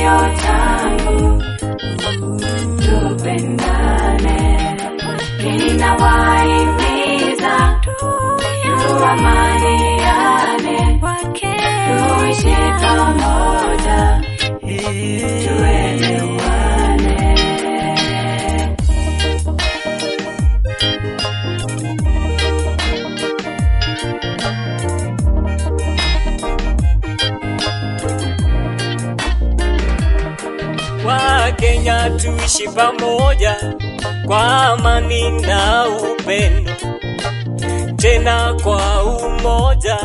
kilio changu tupendane, kinawahimiza tuamaniane, tuishi pamoja, tuelewane. Wakenya tuishi pamoja kwa amani na upendo, tena kwa umoja,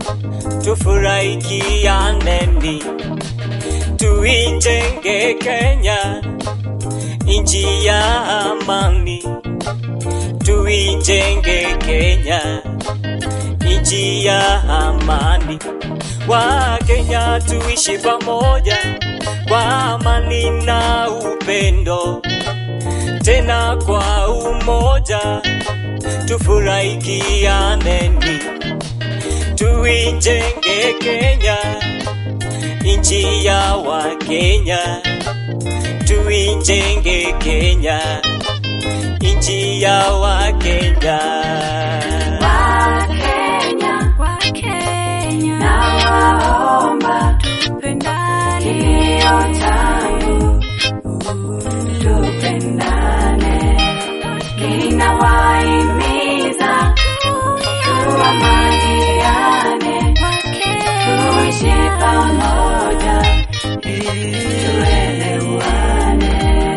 tufurahikianeni, tuijenge Kenya nchi ya amani, tuijenge Kenya nchi ya amani. Wakenya tuishi pamoja kwa amani na upendo, tena kwa umoja, tufurahikianeni, tuijenge Kenya nchi ya Wakenya, tuijenge Kenya nchi ya Wakenya. Wakenya, nawaomba kilio changu tupendane, kinawahimiza tuamaniane, tuishi pamoja, tuelewane.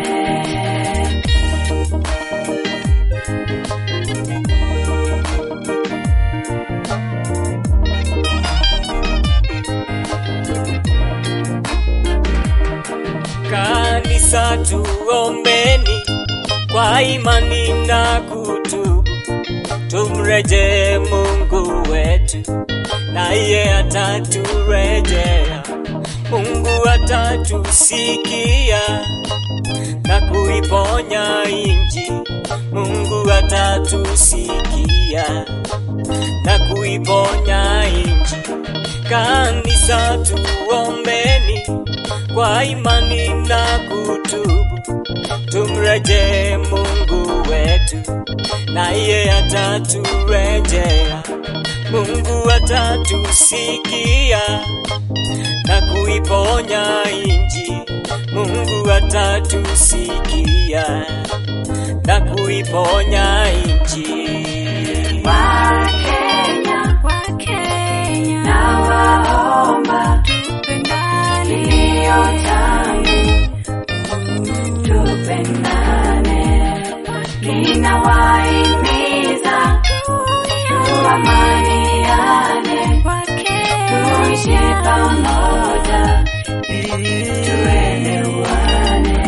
Kanisa tuombeni kwa imani na kutubu, tumrejee Mungu wetu, naye ataturejea. Mungu atatusikia na kuiponya inji. Mungu atatusikia na kuiponya inji. Kanisa tuombeni kwa imani na kutubu, tumrejee Mungu wetu, naye ataturejea. Mungu atatusikia na kuiponya inji. Mungu atatusikia na kuiponya inji. Wakenya, nawaomba kilio changu tupendane, kinawahimiza tuamaniane, tuishi pamoja, tuelewane.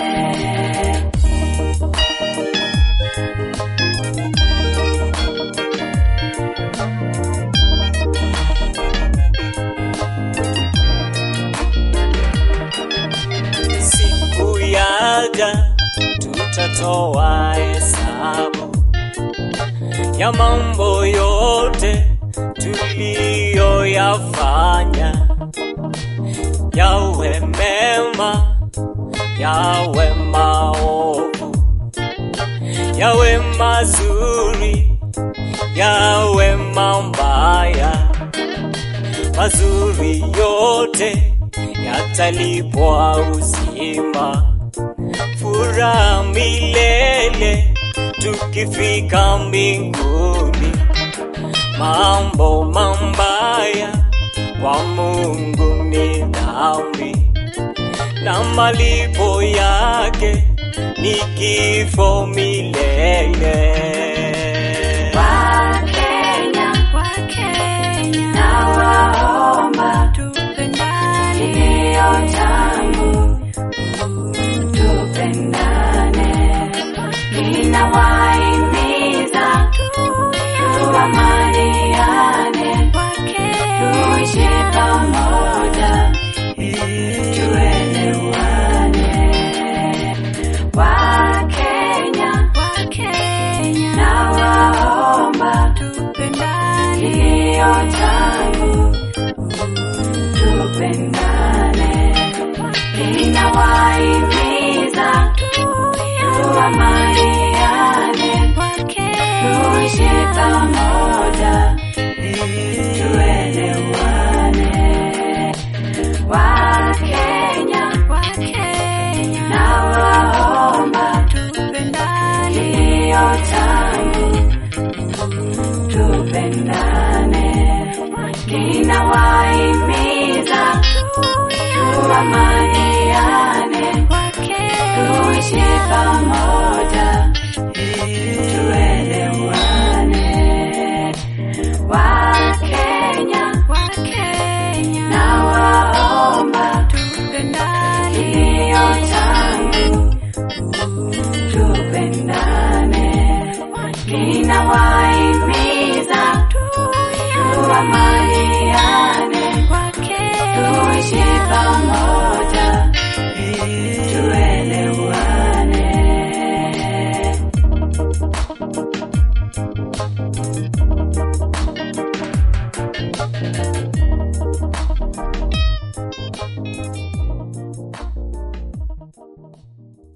Siku yaja tutatoa hesabu ya mambo yote tuliyoyafanya, yawe mema, yawe maovu, yawe mazuri, yawe mambaya, mazuri yote yatalipwa uzima, furaha milele tukifika mbinguni. Mambo mambaya kwa Mungu ni dhambi, na malipo yake ni kifo milele. Wakenya, nawaomba kilio changu tupendane, kinawahimiza tuamaniane, tuishi pamoja, tuelewane. Wakenya, na tuaminiane, tuishi pamoja